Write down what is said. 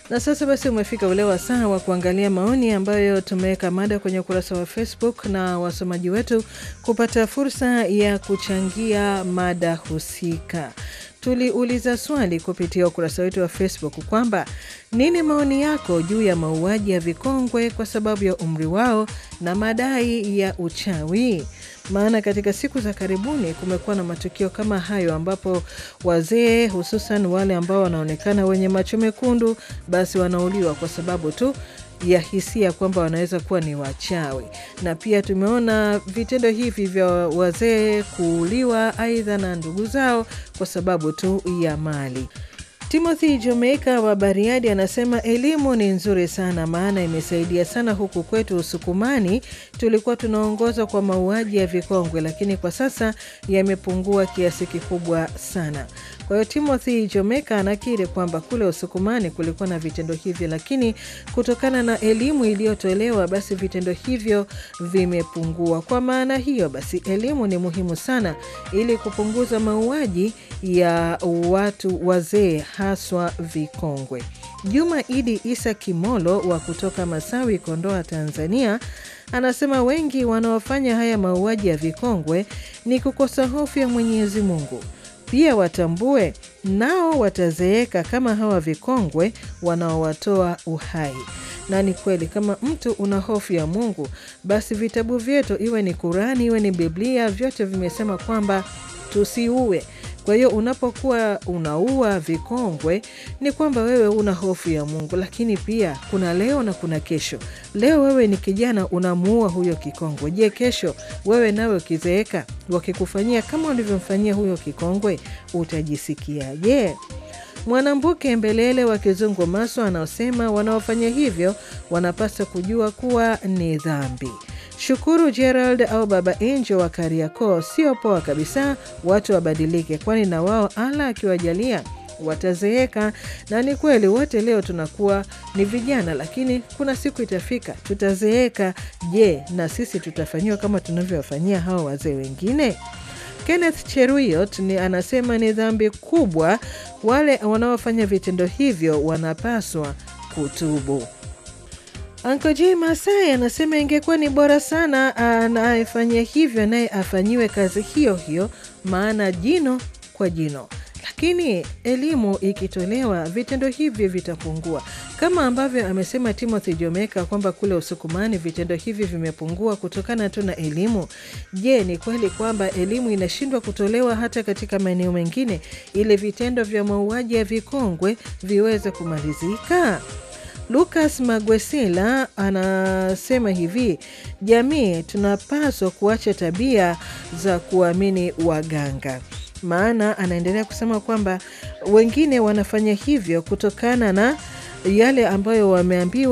Na sasa basi umefika ule wasaa wa kuangalia maoni ambayo tumeweka mada kwenye ukurasa wa Facebook na wasomaji wetu kupata fursa ya kuchangia mada husika. Tuliuliza swali kupitia ukurasa wetu wa Facebook kwamba nini maoni yako juu ya mauaji ya vikongwe kwa sababu ya umri wao na madai ya uchawi? Maana katika siku za karibuni kumekuwa na matukio kama hayo ambapo wazee hususan wale ambao wanaonekana wenye macho mekundu basi wanauliwa kwa sababu tu ya hisia kwamba wanaweza kuwa ni wachawi, na pia tumeona vitendo hivi vya wazee kuuliwa aidha na ndugu zao kwa sababu tu ya mali. Timothy Jamaica wa Bariadi anasema elimu ni nzuri sana, maana imesaidia sana huku kwetu Usukumani. Tulikuwa tunaongozwa kwa mauaji ya vikongwe, lakini kwa sasa yamepungua kiasi kikubwa sana. Kwa hiyo Timothy Jamaica anakiri kwamba kule Usukumani kulikuwa na vitendo hivyo, lakini kutokana na elimu iliyotolewa basi vitendo hivyo vimepungua. Kwa maana hiyo basi elimu ni muhimu sana ili kupunguza mauaji ya watu wazee haswa vikongwe. Juma Idi Isa Kimolo wa kutoka Masawi, Kondoa, Tanzania anasema wengi wanaofanya haya mauaji ya vikongwe ni kukosa hofu ya Mwenyezi Mungu. Pia watambue nao watazeeka kama hawa vikongwe wanaowatoa uhai. Na ni kweli, kama mtu una hofu ya Mungu, basi vitabu vyetu, iwe ni Kurani iwe ni Biblia, vyote vimesema kwamba tusiue. Kwa hiyo unapokuwa unaua vikongwe ni kwamba wewe una hofu ya Mungu, lakini pia kuna leo na kuna kesho. Leo wewe ni kijana unamuua huyo kikongwe. Je, kesho wewe nawe ukizeeka wakikufanyia kama ulivyomfanyia huyo kikongwe utajisikia je? Mwanambuke Mbelele wa Kizungu Maswa anaosema wanaofanya hivyo wanapaswa kujua kuwa ni dhambi. Shukuru Gerald au Baba Angel wa Kariakoo, sio poa kabisa, watu wabadilike, kwani na wao ala akiwajalia watazeeka. Na ni kweli wote leo tunakuwa ni vijana, lakini kuna siku itafika tutazeeka. Je, na sisi tutafanyiwa kama tunavyowafanyia hao wazee wengine? Kenneth Cheruiyot ni anasema ni dhambi kubwa, wale wanaofanya vitendo hivyo wanapaswa kutubu. Anko J Masai anasema ingekuwa ni bora sana anayefanya hivyo naye afanyiwe kazi hiyo hiyo, maana jino kwa jino. Lakini elimu ikitolewa, vitendo hivi vitapungua, kama ambavyo amesema Timothy Jomeka kwamba kule Usukumani vitendo hivi vimepungua kutokana tu na elimu. Je, ni kweli kwamba elimu inashindwa kutolewa hata katika maeneo mengine ili vitendo vya mauaji ya vikongwe viweze kumalizika? Lucas Magwesila anasema hivi, jamii tunapaswa kuacha tabia za kuamini waganga. Maana anaendelea kusema kwamba wengine wanafanya hivyo kutokana na yale ambayo wameambiwa